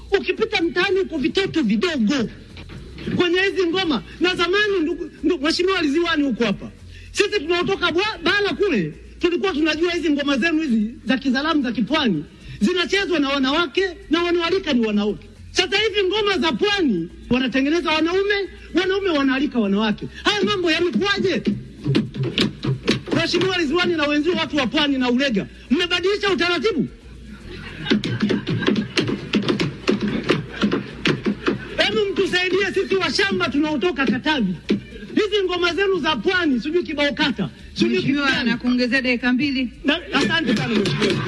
ukipita mtaani uko vitoto vidogo kwenye hizi ngoma. Na zamani, ndugu, ndugu mheshimiwa Liziwani, huko hapa sisi tunaotoka bwa- bara kule tulikuwa tunajua hizi ngoma zenu hizi za kizalamu za kipwani zinachezwa na wanawake na wanaoalika ni wanawake. Sasa hivi ngoma za pwani wanatengeneza wanaume, wanaume wanaalika wanawake. Haya mambo yamekuwaje? Mheshimiwa Ridhiwani na wenzio watu wa pwani na Ulega, mmebadilisha utaratibu. Hebu mtusaidie sisi washamba tunaotoka Katavi, hizi ngoma zenu za pwani, sijui kibao kata, sijui kitu Mheshimiwa, gani. nakuongezea dakika mbili. Na- Asante sana mheshimiwa.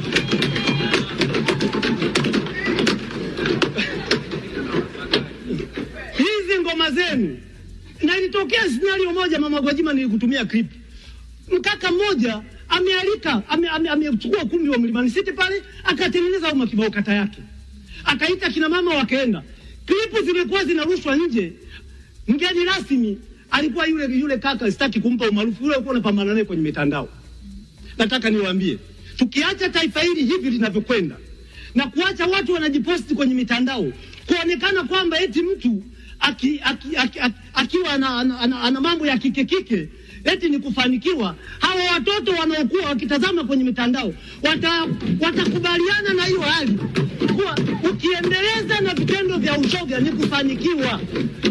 Hizi ngoma zenu, na ilitokea scenario moja, mama Gwajima, nilikutumia clip. Mkaka mmoja amealika amechukua ame, amechukua ukumbi wa Mlimani City pale, akatengeneza uma kibao kata yake, akaita kina mama wakaenda. Klipu zimekuwa zinarushwa nje. Mgeni rasmi alikuwa yule yule kaka, sitaki kumpa umaarufu, yule alikuwa unapambana naye kwenye mitandao nataka niwaambie, tukiacha taifa hili hivi linavyokwenda na kuacha watu wanajiposti kwenye mitandao kuonekana kwamba eti mtu aki, aki, aki, aki, akiwa ana, ana, ana, ana mambo ya kike kike eti ni kufanikiwa. Hawa watoto wanaokuwa wakitazama kwenye mitandao wata, watakubaliana na hiyo hali kuwa ukiendeleza na vitendo vya ushoga ni kufanikiwa.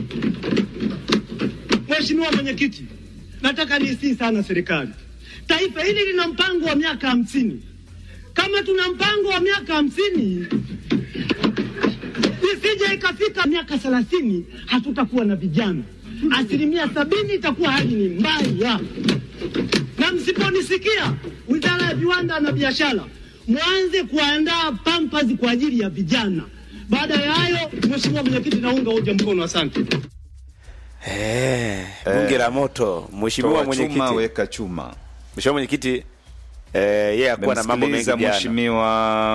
Mheshimiwa Mwenyekiti, nataka niisii sana serikali. Taifa hili lina mpango wa miaka hamsini. Kama tuna mpango wa miaka hamsini, isije ikafika miaka thelathini hatutakuwa na vijana. Asilimia sabini itakuwa hali ni mbaya, na msiponisikia, Wizara ya Viwanda na Biashara, mwanze kuandaa pampers kwa ajili ya vijana. Baada ya hayo, Mheshimiwa Mwenyekiti, naunga hoja mkono. Asante. Eh, bunge la moto. Mheshimiwa Toa chuma mwenyekiti, weka chuma. Mheshimiwa mwenyekiti, eh, yeye akuwa na mambo mengi Memsikiliza jana. Mheshimiwa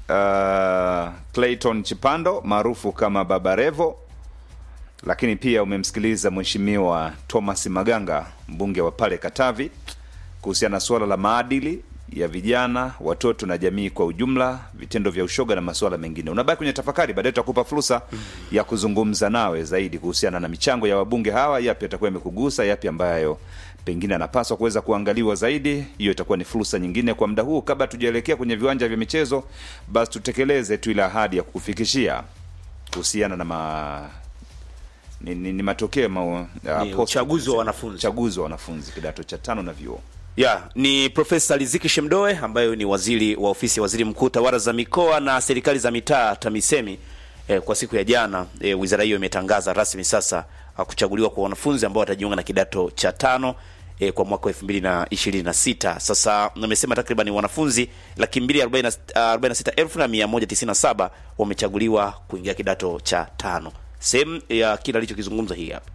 uh, Clayton Chipando maarufu kama Baba Revo, lakini pia umemsikiliza Mheshimiwa Thomas Maganga mbunge wa pale Katavi kuhusiana na suala la maadili ya vijana, watoto na jamii kwa ujumla, vitendo vya ushoga na masuala mengine. Unabaki kwenye tafakari, baadaye tutakupa fursa ya kuzungumza nawe zaidi kuhusiana na michango ya wabunge hawa, yapi atakuwa yamekugusa, yapi ambayo pengine anapaswa kuweza kuangaliwa zaidi. Hiyo itakuwa ni fursa nyingine kwa muda huu. Kabla tujaelekea kwenye viwanja vya michezo, basi tutekeleze tu ile ahadi ya kukufikishia kuhusiana na ma ni, ni, ni matokeo ma, ya Ni post- uchaguzi wa wanafunzi. uchaguzi wa wanafunzi kidato cha tano na vyuo. ya ni Profesa Riziki Shemdoe ambaye ni waziri wa ofisi ya waziri mkuu tawala za mikoa na serikali za mitaa TAMISEMI. Eh, kwa siku ya jana eh, wizara hiyo imetangaza rasmi sasa ah, kuchaguliwa kwa wanafunzi ambao watajiunga na kidato cha tano eh, kwa mwaka wa 2026. Sasa amesema takriban wanafunzi laki mbili arobaini na sit- ah, arobaini na sita elfu na mia moja tisini na saba wamechaguliwa kuingia kidato cha tano. Sehemu ya kile alichokizungumza hii hapa.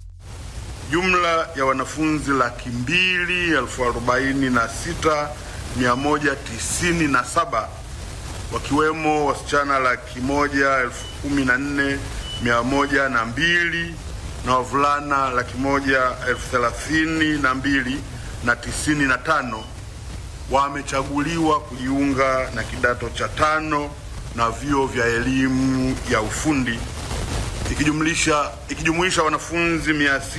Jumla ya wanafunzi laki mbili elfu arobaini na sita mia moja tisini na saba wakiwemo wasichana laki moja elfu kumi na nne mia moja na mbili na wavulana laki moja elfu thelathini na mbili na tisini na tano wamechaguliwa kujiunga na kidato cha tano na vyuo vya elimu ya ufundi ikijumlisha ikijumuisha wanafunzi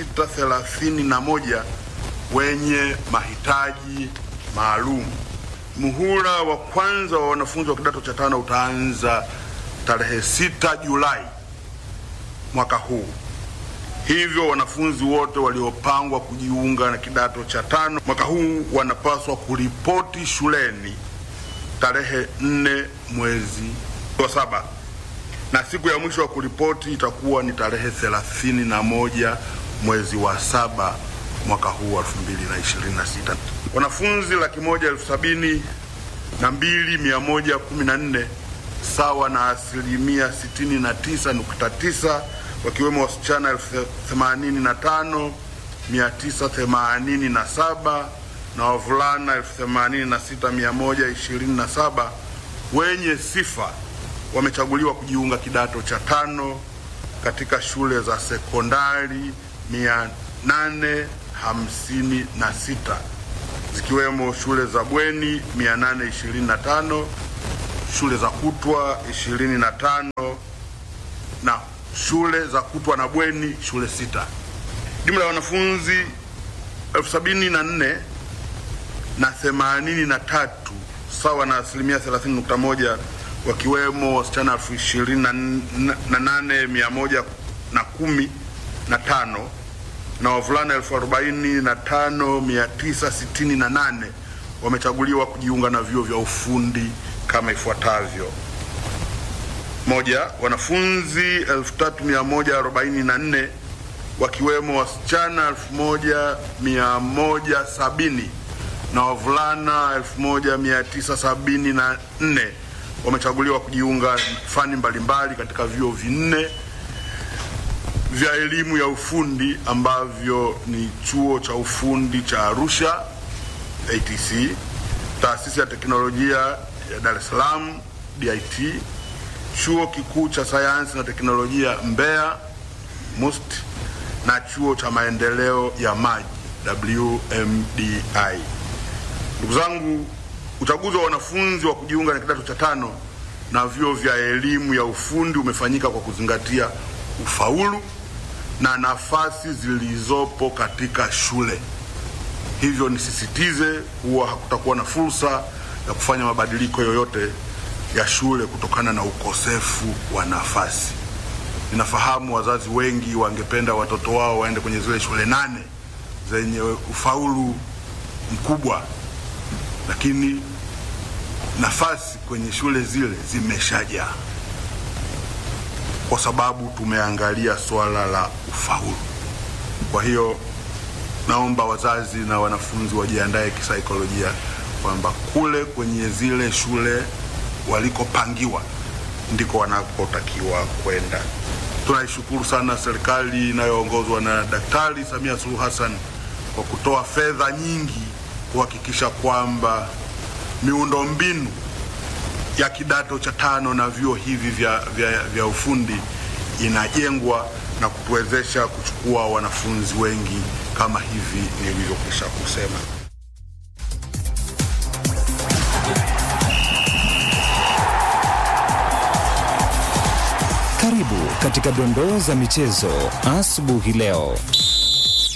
631 wenye mahitaji maalum. Muhula wa kwanza wa wanafunzi wa kidato cha tano utaanza tarehe 6 Julai mwaka huu. Hivyo wanafunzi wote waliopangwa kujiunga na kidato cha tano mwaka huu wanapaswa kuripoti shuleni tarehe 4 mwezi wa saba na siku ya mwisho wa kuripoti itakuwa ni tarehe thelathini na moja mwezi wa saba mwaka huu wa 2026. Wanafunzi laki moja elfu sabini na mbili mia moja kumi na nne sawa na asilimia sitini na tisa nukta tisa wakiwemo wasichana elfu themanini na tano mia tisa themanini na saba na wavulana elfu themanini na sita mia moja ishirini na saba wenye sifa wamechaguliwa kujiunga kidato cha tano katika shule za sekondari mia nane hamsini na sita zikiwemo shule za bweni 825, shule za kutwa 25 na shule za kutwa na bweni shule sita. Jumla ya wanafunzi elfu sabini na nne na themanini na tatu sawa na asilimia 30.1 wakiwemo wasichana elfu ishirini na nane mia moja na kumi na tano na wavulana elfu arobaini na tano mia tisa sitini na nane wamechaguliwa kujiunga na vyuo vya ufundi kama ifuatavyo: moja, wanafunzi 3144 wakiwemo wasichana 1170 na wavulana 1974 wamechaguliwa kujiunga fani mbalimbali katika vyuo vinne vya elimu ya ufundi ambavyo ni chuo cha ufundi cha Arusha ATC, taasisi ya teknolojia ya Dar es Salaam DIT, chuo kikuu cha sayansi na teknolojia Mbeya MUST na chuo cha maendeleo ya maji WMDI. Ndugu zangu, uchaguzi wa wanafunzi wa kujiunga na kidato cha tano na vyuo vya elimu ya ufundi umefanyika kwa kuzingatia ufaulu na nafasi zilizopo katika shule. Hivyo nisisitize kuwa hakutakuwa na fursa ya kufanya mabadiliko yoyote ya shule kutokana na ukosefu wa nafasi. Ninafahamu wazazi wengi wangependa watoto wao waende kwenye zile shule nane zenye ufaulu mkubwa, lakini nafasi kwenye shule zile zimeshajaa kwa sababu tumeangalia swala la ufaulu. Kwa hiyo naomba wazazi na wanafunzi wajiandae kisaikolojia kwamba kule kwenye zile shule walikopangiwa ndiko wanakotakiwa kwenda. Tunaishukuru sana serikali inayoongozwa na Daktari Samia Suluhu Hassan kwa kutoa fedha nyingi kuhakikisha kwamba miundombinu ya kidato cha tano na vyuo hivi vya, vya, vya ufundi inajengwa na kutuwezesha kuchukua wanafunzi wengi kama hivi nilivyokwisha kusema. Karibu katika dondoo za michezo asubuhi leo.